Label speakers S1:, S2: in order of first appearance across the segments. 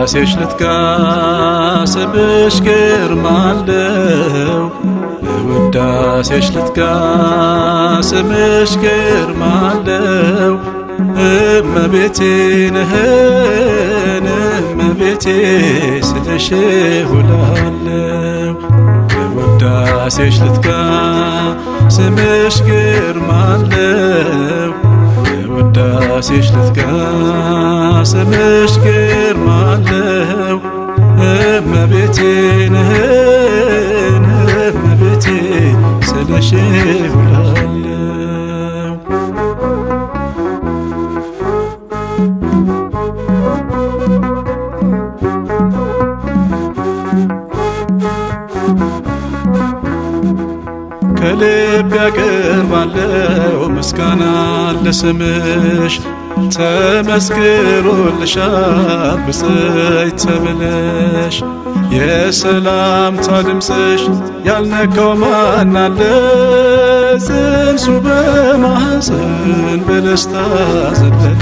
S1: በውዳሴሽ ልትጋ ስምሽ ግርማ አለው በውዳሴሽ ልትጋ ስምሽ ግርማ አለው እመቤቴ ነህን እመቤቴ ስለሽ ውላለው በውዳሴሽ ልትጋ ስምሽ ግርማ አለው በውዳሴሽ ልትጋ ስምሽ ግርማ አለው እመቤቴ ነህን እመቤቴ ስለሽ ውላለው ከልብ ያቀርባለው ምስጋና ለስምሽ ተመስክሮልሻል ብፅዕት ተብለሽ የሰላምታ ድምፅሽ ያልነካው ማን አለ ጽንሱ በማኅፀን በደስታ ዘለለ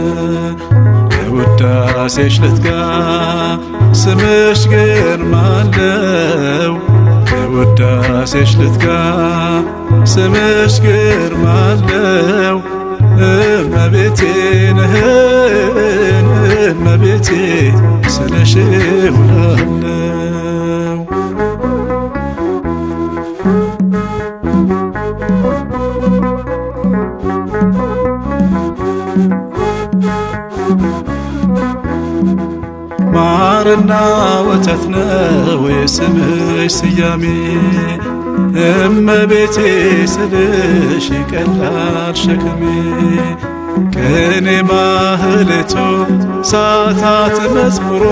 S1: በውዳሴሽ ልትጋ ስምሽ ግርማ አለው በውዳሴሽ ልትጋ ስምሽ ግርማ አለው እመቤቴ ነህን እመቤቴ ስለሽ ውላለው ማርና ወተት ነው የስምሽ ስያሜ እመቤቴ ስልሽ ይቀላል ሸክሜ ቅኔ ማህሌቶ ሰዓታት መዝሙሮ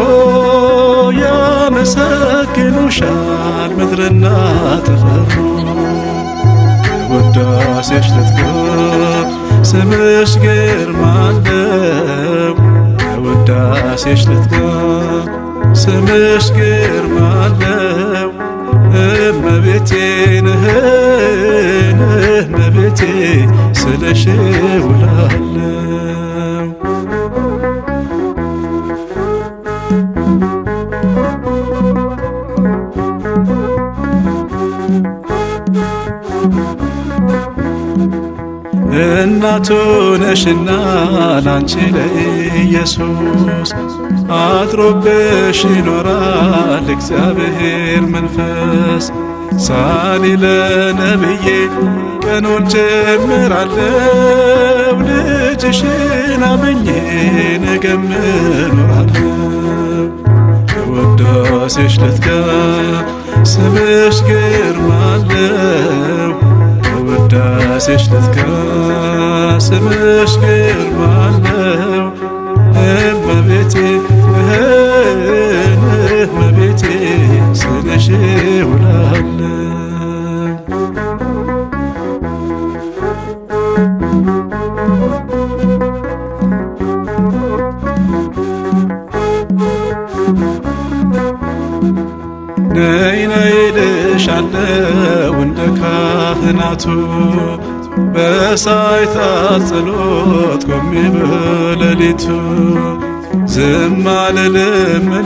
S1: ያመሰግኑሻል ምድርና ጠፈሩ በውዳሴሽ ልትጋ ስምሽ ግርማ አለው በውዳሴሽ ልትጋ ስምሽ ግርማ አለው እመቤቴ ነህን እመቤቴ ስለሽ ውላለው እናቱ ነሽና ላንቺ ለኢየሱስ አድሮብሽ ይኖራል እግዚአብሔር መንፈስ ሳሊ ለነብዬ ቀኑን ጀምራለው ልጅሽን አምኜ ነገም እኖራለው በውዳሴሽ ልትጋ ስምሽ ግርማ አለው በውዳሴሽ ልትጋ ስምሽ ግርማ አለው እመቤቴ እህን እመቤቴ ስለሽ ውላለው ነይ ነይ ልሻለው እንደ ካህናቱ በሳይታት ጸሎት ቆሜ በሌሊቱ ዝም አልልም እኔ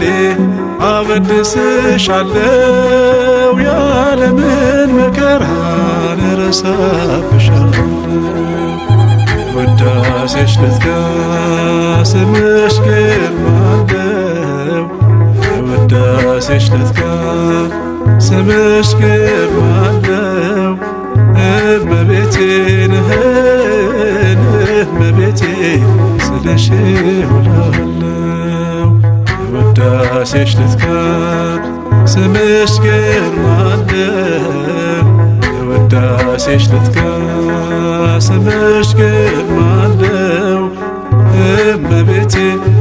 S1: አወድስሻለው ያለምን መከራን እረሳብሻለው ውዳሴሽ ልትጋ ስምሽ ግርማ አለው ውዳሴሽ ልትጋ ስምሽ ግርማ አለው እመቤቴ ነህን እመቤቴ ስለሽ ውላለው ውዳሴሽ ልትጋ ስምሽ ግርማ አለው ውዳሴሽ ልትጋ ስምሽ ግርማ አለው እመቤቴ